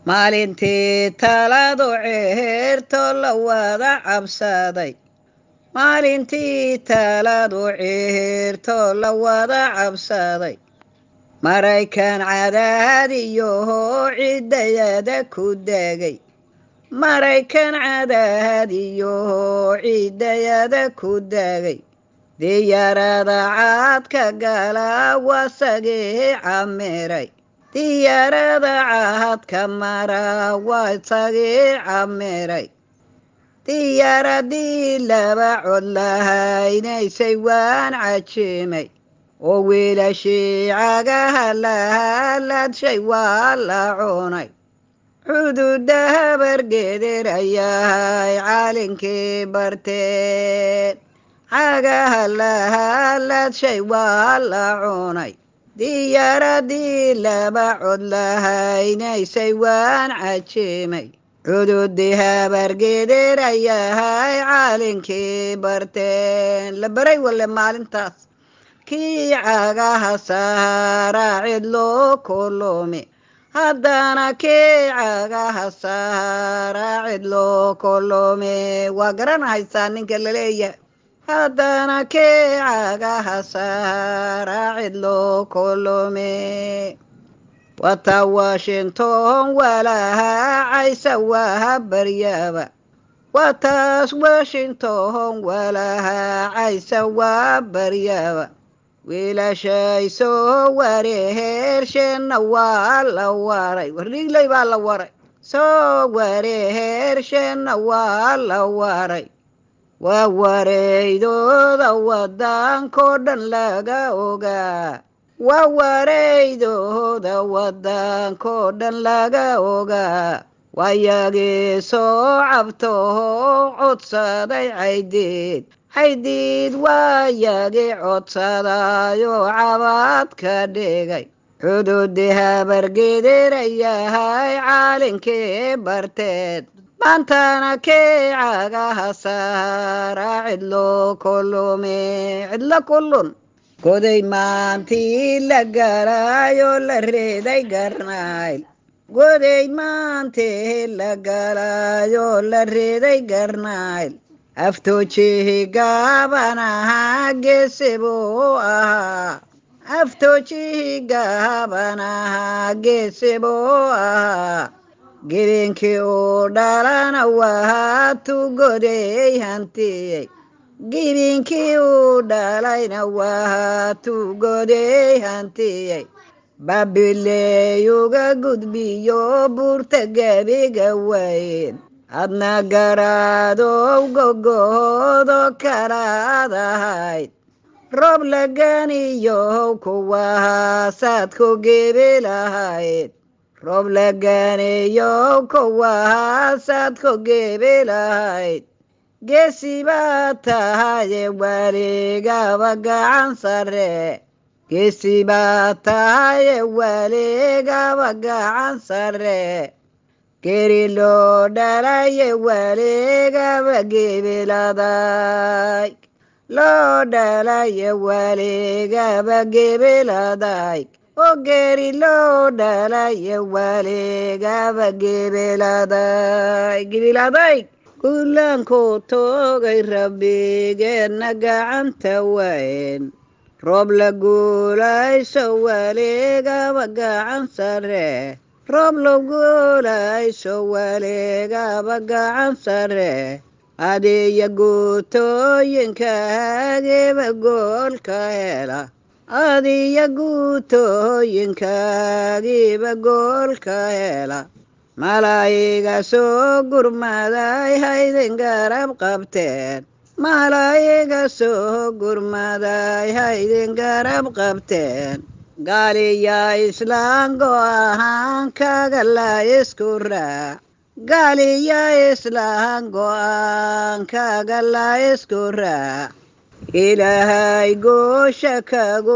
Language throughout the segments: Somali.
maalintii taladu ceerto la wada cabsaday maalintii taladu ceerto la wada cabsaday maraykan cadaadiyoho ciddayada ku degay maraykan cadaadiyoho ciddayada ku degay diyaarada caadka gala wasagii camiray diyaarada caadka mara wasagii camiray diyaaradii laba cod lahaynaysay waan cajimay oo wiilashii cagaha lahaladshay waa la cunay xuduudda habargeedirayahay caalinkii barteen cagaha lahaladshay waa la cunay diyaaradii laba cod lahaynaysay waan cajimay cududii habargeedirayahay caalinkii barteen la baray wale maalintaas kii cagaha saara cidloo kulumi haddana kii cagaha saara cidloo kulumi waa garanahaysaa ninka laleeyahay haddana kii cagaha saara cidloo kulumi wata washington walaha caysa waha baryaaba wataas washington walaha caysa waa baryaaba wiilashay soo wareheersheenna waa la waray wardhiigley baa la waray soo wareheersheenna waa la waray waa wareydooda waddankoo dhan laga ogaa waa wareydooda waddankoo dhan laga ogaa wayagii soo cabtoo codsaday caydiid caydiid waayagii codsadayoo cabaad ka dhigay cududii habargeedirayahay caalinkii barteed maantana kii cagaha saara cidlo kulumi cidlo kullun goday maantii la galaayoo la reeday garnayl goday maantii la galaayoo la reeday garnayl aftoojihi gaaban ahaa geesi buu ahaa aftoojihi gaaban ahaa geesi buu ahaa gebinkii uu dhalana wahaatu goday hantiyey gebinkii uu dhalayna wahaatu goday hantiyey babileeyuga gudbiyo buurta gebiga weyn adna garaadow gogoodo kalaad ahayd roob laganiyow kuwahaasaad ku gebi lahayd roob laganiyow kuwahaasaad ku gebi lahayd geesi baa tahaye waligaba gacan sare geesi baa tahaye waligaba gacan sare geri loo dhalaye waligaba gebiladay loo dhalaye waligaba gebiladay oo geri loo dhalaye waligaba gebiladay gebiladay guulankuu toogay rabbigeenna gacanta wayn roob la guulayso waligaba gacan sare roob la guulayso waligaba gacan sare adiya guutooyinkaagiba goolka hela adiya guutooyinkaagiba goolka hela malaayiga soo gurmaday haydin garab qabteen malaayiga soo gurmaday haydin garab qabteen gaaliya islaan go ahaan kaga la isku raac gaaliya islaan go-aan kaga la isku raac ilaahay goosha kagu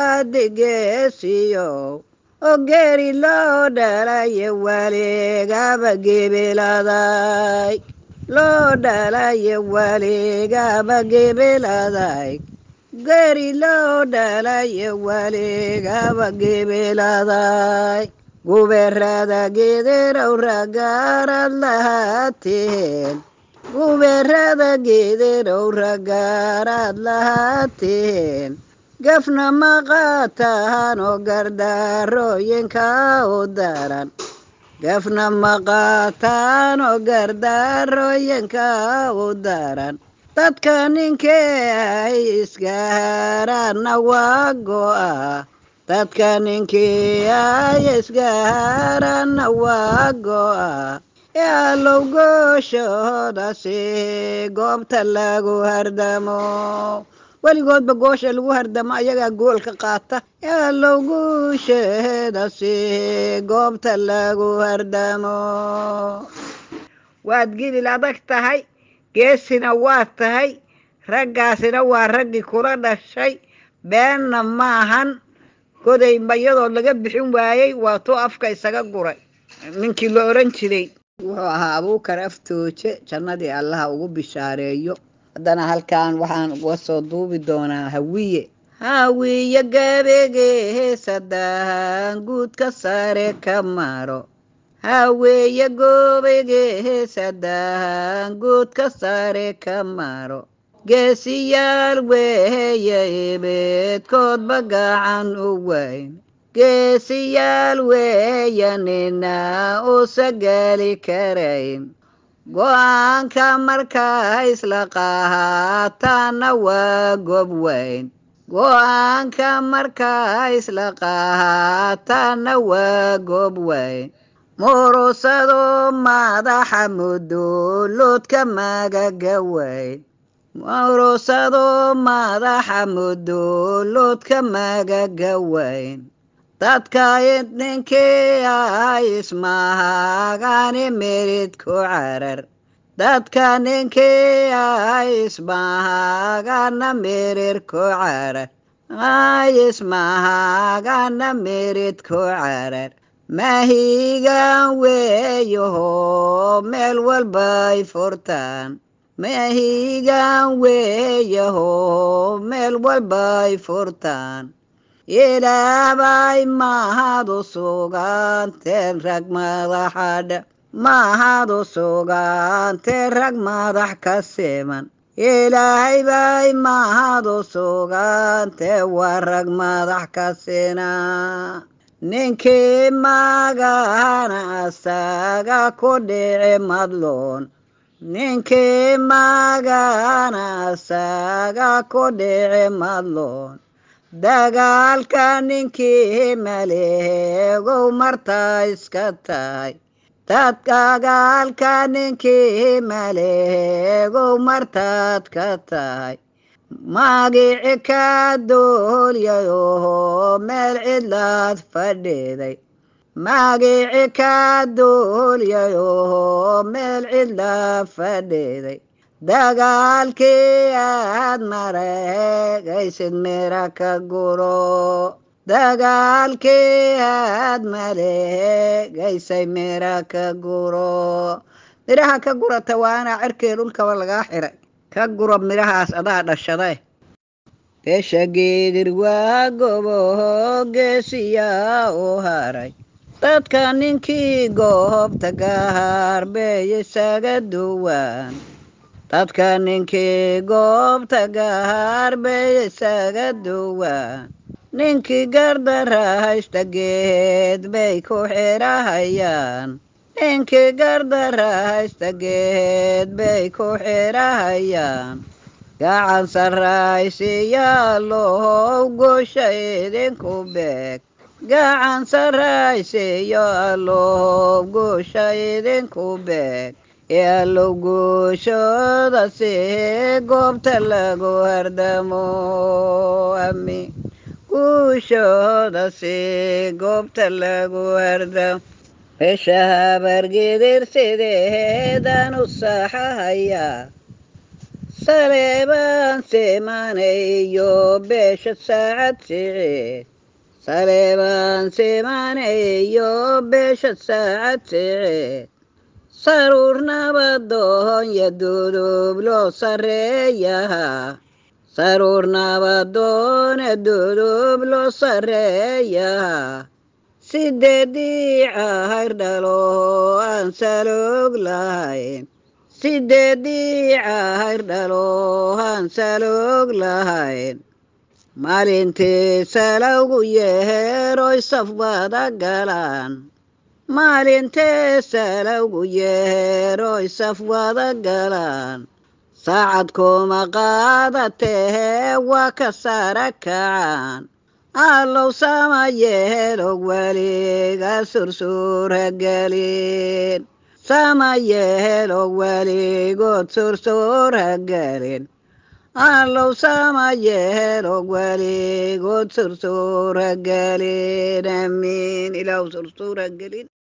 adigeesiyo oo geeri loo dhalaye waligaba gebiladay loo dhalaye waligaba gebiladay geeri loo dhalaye waligaba gebiladay gubeerada geederow ragaarad lahaateen gubeerada geederow ragaarad lahaateen gafna ma qaataan oo gardaarooyinka u daran gafna ma qaataan oo gardaarooyinka u daran dadka ninkee ay isgaaraanna waa go'a dadka ninkii ay isgaaraanna waa go'a ee allow gooshoodaasi goobta lagu hardamo weligoodba goosha lagu hardamo ayagaa goolka qaata ee allow guusheedasi goobta lagu hardamo waad gidil adag tahay geesina waa tahay raggaasina waa raggii kula dhashay beenna maahan goday mayadoo laga bixin waayey waa tuu afka isaga guray ninkii la oran jiray wuxuu ahaa abuukar aftooje jannadii allaha ugu bishaareeyo haddana halkan waxaan uga soo duubi doonaa hawiye hawiye gabegee sadahan guudka sare ka maro haweeye goobegee sadahan guudka sare ka maro geesiyaal weeye ibeedkoodba gacan u weyn geesiyaal weeye nina usa geli karayn go-aanka markaa isla qaataana waa gob weyn go-aanka markaa isla qaataana waa gob weyn murusado madaxa muduloodka magaga weyn murusado madaxa muduloodka magaga weyn dadka ninkii ay ismahagani merid ku carar dadka ninkii ay ismahagana merid ku carar ay ismahagana merid ku carar mahigan weeyaho meel walbay furtaan mahigan weeyaho meel walbay furtaan ilaabay mahad u suganteen rag madaxadha mahad u suganteen rag madax ka siman ilaahay bay mahad u sugantee waa rag madax ka sina ninkii magana asaga ku dhici madloon ninkii magana asaga ku dhici madloon dagaalka ninkii maleegow martaa iska tahay dad dagaalka ninkii maleegow martaad ka tahay magici ka doolyayoho meel cidlaad fadhiday magici ka doolyayoho meel cidlaad fadhiday dagaalkii aad mareegaysid mira ka guro dagaalkii aad maleegaysay mira ka guro midhaha ka gurata waa inaa cirkii dhulkaba lagaa xiray ka guro midhahaas adaa dhashaday beesha geedir waa goboho geesiyaa u haray dadka ninkii goobta gaharbeey isaga duwaan dadka ninkii goobta gaharbeey isaga duwaan ninkii gardara haysta geed bay ku xirahayaan ninkii gardara haysta geed bay ku xirahayaan gacan sarraysiyaalow goosha idinku beeg gacan sarraysiyo allow goosha idinku beeg ee allow gooshooda si goobta lagu hardamo ami guushooda si goobta lagu hardamo beesha habargedir sideedan u saxahayaa saleebaan simaanayo beesha saacad siciid saleebaan simaanayo beesha saacad siciid saruur nabadoonya dudub loo sarreeyahaa saruur nabadoona dudub loo sarreeyahaa sideedii cahayr dhalo aan saloog lahayn sideedii cahayr dhalo aan saloog lahayn maalintii salowgu yeheeroy safbada galaan maalintee salowgu yeheeroy safwada galaan saacad kuma qaadatehe waa ka sara kacaan allow sama yehelog weliga sursuura gelin sama yehelog weligood sursuura gelin allow sama yehelog weligood sursuura gelin amiin ilaah sursuura gelin